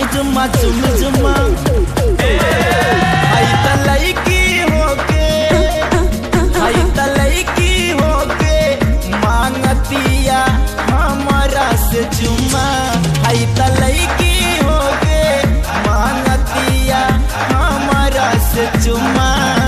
जुम्मा चुम जुम्मा आई त लईकी होके आई त लईकी होके मांगतिया हमरा से चुम्मा आई त लईकी होके मांगतिया हमरा से चुम्मा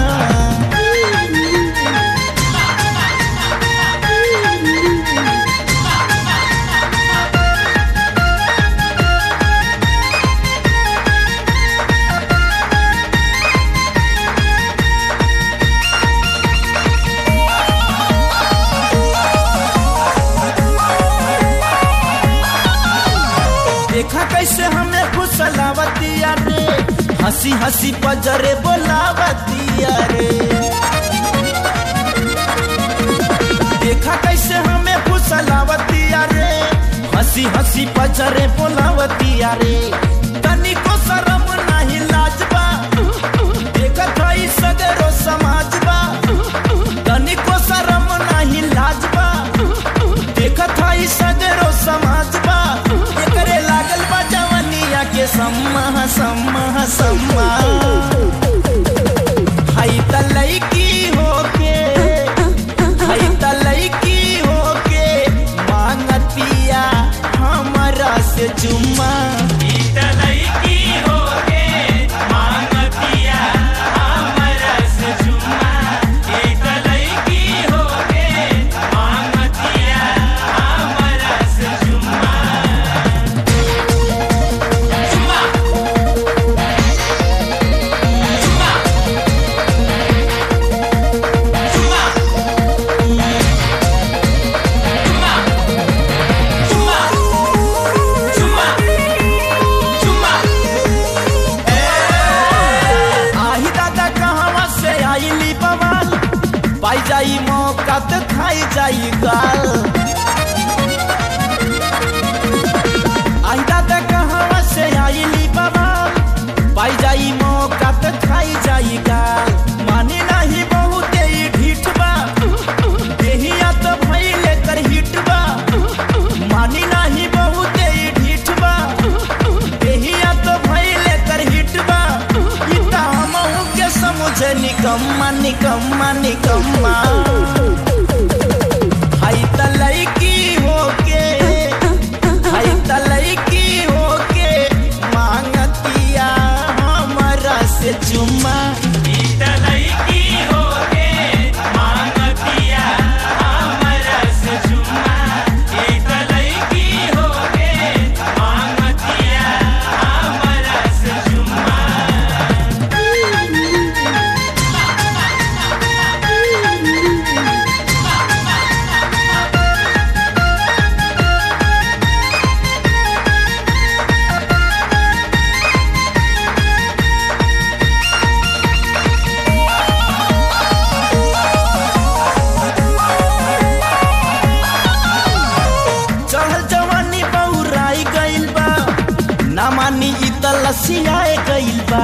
देखा कैसे हमें फुसलावतिया रे हंसी हंसी पजरे बोलावतिया रे देखा कैसे हमें फुसलावतिया रे हंसी हंसी पजरे बोलावतिया रे तनिको शरम नहीं लाजबा देखत हई सगरो समाजबा तनिको शरम नहीं लाजबा देखत हई सगरो समाजबा एकरे लागल बा जवनिया के सम्मा सम्मा सम्मा हई त लईकी होके हई त लईकी होके मांगतिया हमरा से चुम्मा आही दादा कहवा से आईली बवाल पाई जाई मौका तो खाई जाई गाल आही दादा कहवा से आईली बवाल पाई जाई मौका तो खाई जाई गाल मानी नहीं बहुत ही ढीठ बा देहिया तो भइले कर हिट बा मानी नहीं बहुत ही ढीठ बा देहिया तो भइले कर हिट बा ई त हमहू के समझे निकम्मा निकम्मा निकम्मा हई त लईकी होके हई त लईकी होके मांगतिया हमरा से चुम्मा चढ़ल जवानी बहुराई गइल बा ना मानी इ त लसियाए गइल बा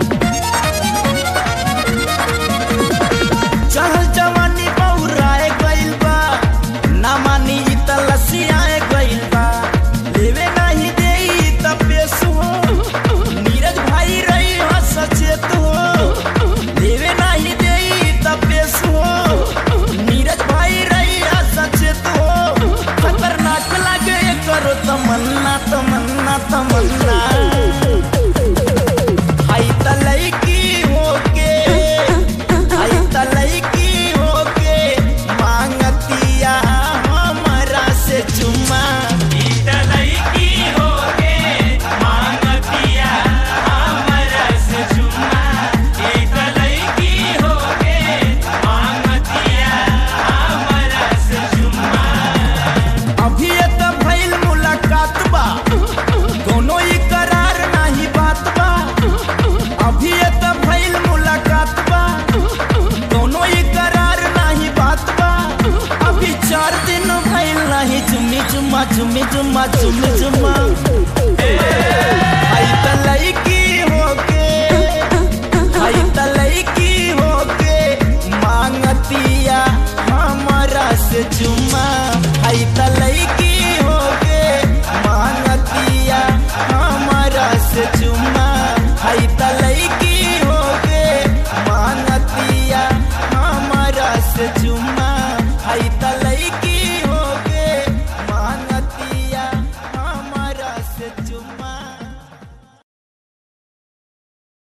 चढ़ल जवानी बहुराए गइल बा ना मानी इ त लसियाए गइल बा लेवे नहीं देई त पेश हो नीरज भाई रही हो सचेत हो लेवे नहीं देई त पेश हो नीरज भाई रही हो सचेत हो खतरनाक लागे करो तमन्ना तमन्ना तमन्ना हाई त लईकी होके हाई त लईकी होके मांगतिया हमरा से चुम्मा अभी ये त भइल मुलाकात बा कोनो ई करार नाही बात बा अभी ये त भइल मुलाकात बा कोनो ई करार नाही बात बा अभी चार दिन भइल नाही जुम्मी जुम्मा जुम्मी जुम्मा जुम्मी जुम्मा